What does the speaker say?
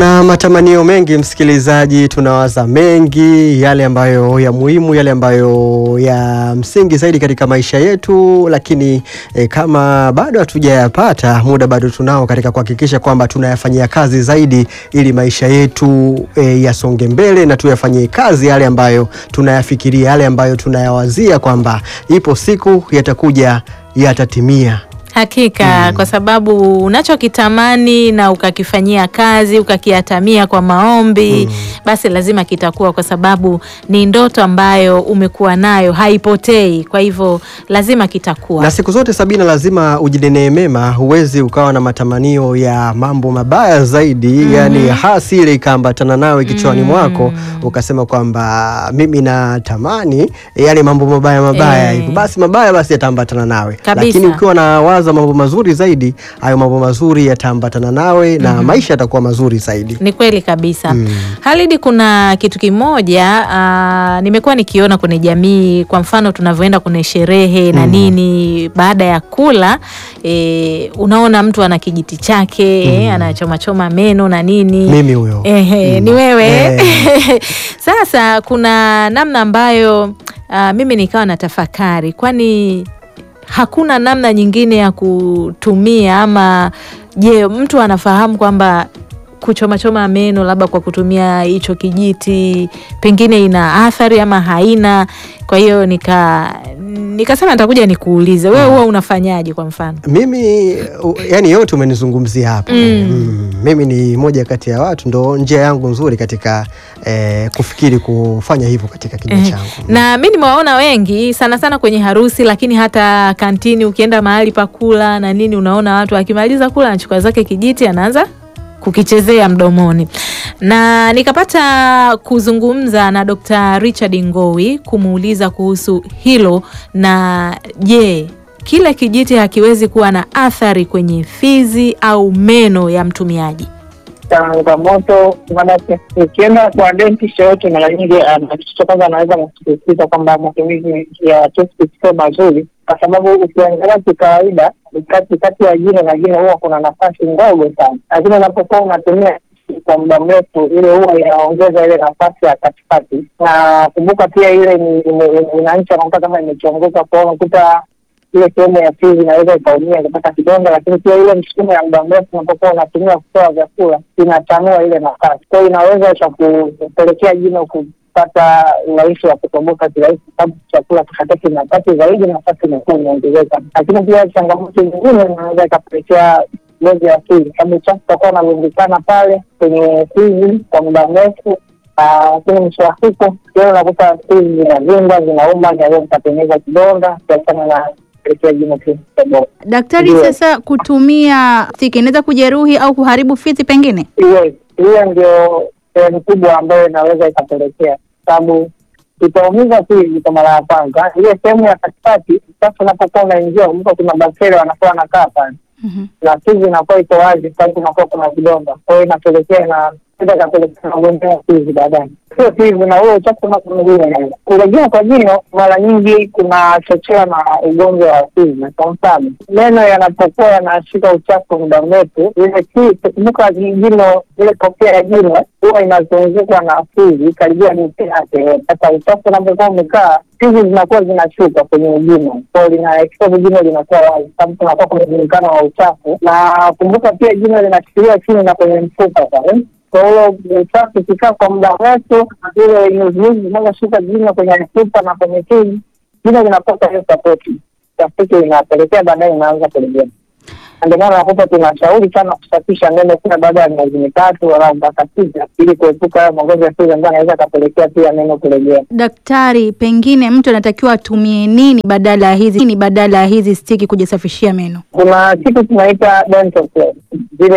Tuna matamanio mengi msikilizaji, tunawaza mengi, yale ambayo ya muhimu, yale ambayo ya msingi zaidi katika maisha yetu, lakini eh, kama bado hatujayapata, muda bado tunao katika kuhakikisha kwamba tunayafanyia kazi zaidi, ili maisha yetu eh, yasonge mbele na tuyafanyie kazi yale ambayo tunayafikiria, yale ambayo tunayawazia kwamba ipo siku yatakuja, yatatimia. Hakika kwa sababu unachokitamani na ukakifanyia kazi ukakiatamia kwa maombi basi lazima kitakuwa, kwa sababu ni ndoto ambayo umekuwa nayo haipotei. Kwa hivyo lazima kitakuwa. Na siku zote Sabina, lazima ujinenee mema. Huwezi ukawa na matamanio ya mambo mabaya zaidi, yani hasi ile ikaambatana nawe kichwani mwako ukasema kwamba mimi natamani yale mambo mabaya mabaya Eh. hivyo, basi mabaya basi yataambatana nawe, Kabisa. lakini ukiwa na waza mambo mazuri zaidi, hayo mambo mazuri yataambatana nawe na maisha yatakuwa mazuri zaidi. Ni kweli kabisa. Halidi, kuna kitu kimoja ah, nimekuwa nikiona kwenye jamii, kwa mfano tunavyoenda kwenye sherehe na nini, baada ya kula eh, unaona mtu ana kijiti chake eh, anachomachoma meno na nini Mimi huyo Ehe, Mm. ni wewe Eh. Sasa kuna namna ambayo ah, mimi nikawa na tafakari, kwani hakuna namna nyingine ya kutumia ama je, mtu anafahamu kwamba kuchomachoma meno labda kwa kutumia hicho kijiti pengine ina athari ama haina? Kwa hiyo nika nikasema nitakuja nikuulize wewe, huwa unafanyaje kwa mfano? Mimi u- yani yote umenizungumzia hapa mm. Mimi ni moja kati ya watu, ndo njia yangu nzuri katika eh, kufikiri kufanya hivyo katika kinywa Eh, changu. na mi nimewaona wengi sana sana kwenye harusi, lakini hata kantini, ukienda mahali pa kula na nini, unaona watu akimaliza kula anachukua zake kijiti anaanza kukichezea mdomoni, na nikapata kuzungumza na Dr. Richard Ngowi kumuuliza kuhusu hilo, na je, kile kijiti hakiwezi kuwa na athari kwenye fizi au meno ya mtumiaji? changamoto maanake ukienda kwa dentist yoyote mara nyingi ana- kitu cha kwanza anaweza kusisitiza kwamba matumizi ya toothpaste sio mazuri, kwa sababu ukiangalia kikawaida kati kati ya jino na jino huwa kuna nafasi ndogo sana, lakini unapokuwa unatumia kwa muda mrefu ile huwa inaongeza ile nafasi ya katikati, na kumbuka pia ile ni- ime- ime- inancha unakuta kama imechongoka kwao, unakuta ile sehemu ya fizi inaweza ikaumia ikapata kidonda, lakini pia ile msukumo ya muda mrefu unapokuwa unatumia kutoa vyakula inatanua ile nafasi, kwa hiyo inaweza ikakupelekea jino kupata urahisi wa kutoboka kirahisi, kwa sababu chakula kikataki nafasi zaidi, nafasi inakuwa imeongezeka. Lakini pia changamoto nyingine inaweza ikapelekea ngozi ya fizi, sababu uchafu utakuwa unarundikana pale kwenye fizi kwa muda mrefu Ah, lakini mwisho wa siku leo unakuta fizi zinavimba, zinauma, zinaweza zikatengeneza kidonda kiachana na pelekea jino kutoboka. Daktari, Ndio. sasa kutumia stiki inaweza kujeruhi au kuharibu fizi pengine? Hiyo hiyo ndio sehemu kubwa ambayo inaweza ikapelekea, sababu itaumiza fizi kwa mara ya kwanza. Ile sehemu ya katikati, sasa unapokuwa unaingia, kumbuka kuna bakteria wanakuwa wanakaa pale Mhm. na fizi inakuwa iko wazi, sababu kunakuwa kuna vidonda, kwa hiyo inapelekea na ida kapelekea magonjwa ya fizi baadaye. Sio fizi na ule uchafu na mwingine. Kulegea kwa jino mara nyingi kunachochewa na ugonjwa wa fizi. Kwa mfano, meno yanapokuwa yanashika uchafu muda mrefu, ile fizi, kumbuka jino, ile kofia ya jino huwa inazungukwa na fizi karibia nusu yake. Sasa uchafu unapokuwa umekaa fizi zinakuwa zinashuka kwenye jino, kwa hiyo lina expose jino linakuwa wazi, sababu kunakuwa kuna mzungukano wa uchafu, na kumbuka pia jino linashikiliwa chini na kwenye mfupa pale. Kwa hiyo uchafu ukikaa kwa muda mrefu, zile nyuzinyuzi zinazoshuka jino kwenye mfupa na kwenye fizi, jino linakosa hiyo sapoti, sapoti inapelekea baadaye inaanza kulegea. Na ndio maana nakuta tunashauri sana kusafisha meno kila baada ya miezi mitatu au mpaka sita, ili kuepuka hayo magonjwa ya fizi ambayo anaweza akapelekea pia meno kulegea. Daktari, pengine mtu anatakiwa atumie nini badala ya hizi nini badala ya hizi stiki kujisafishia meno? kuna kitu tunaita dental floss. Zile